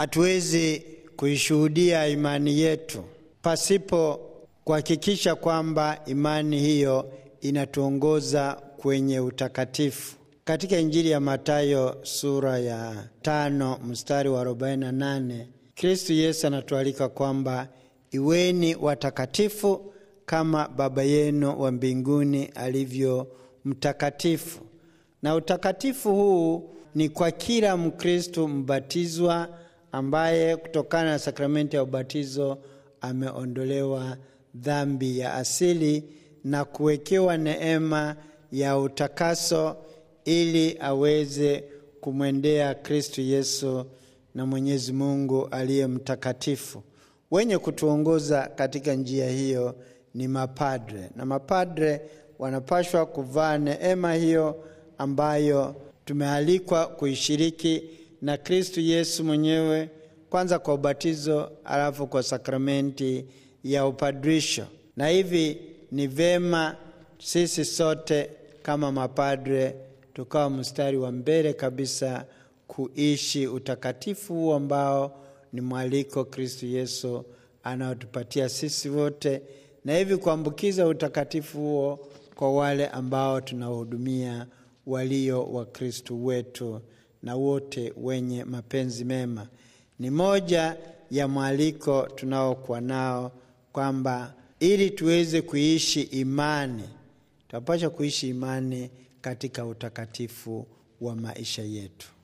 hatuwezi kuishuhudia imani yetu pasipo kuhakikisha kwamba imani hiyo inatuongoza kwenye utakatifu. Katika Injili ya Mathayo sura ya tano mstari wa 48 Kristu Yesu anatualika kwamba iweni watakatifu kama Baba yenu wa mbinguni alivyo mtakatifu. Na utakatifu huu ni kwa kila Mkristu mbatizwa ambaye kutokana na sakramenti ya ubatizo ameondolewa dhambi ya asili na kuwekewa neema ya utakaso ili aweze kumwendea Kristu Yesu na Mwenyezi Mungu aliye mtakatifu. Wenye kutuongoza katika njia hiyo ni mapadre, na mapadre wanapashwa kuvaa neema hiyo ambayo tumealikwa kuishiriki na Kristu Yesu mwenyewe, kwanza kwa ubatizo, alafu kwa sakramenti ya upadrisho. Na hivi ni vema sisi sote kama mapadre tukawa mstari wa mbele kabisa kuishi utakatifu huu ambao ni mwaliko Kristu Yesu anaotupatia sisi wote, na hivi kuambukiza utakatifu huo kwa wale ambao tunawahudumia walio wa Kristu wetu na wote wenye mapenzi mema. Ni moja ya mwaliko tunaokuwa nao kwamba ili tuweze kuishi imani, tunapaswa kuishi imani katika utakatifu wa maisha yetu.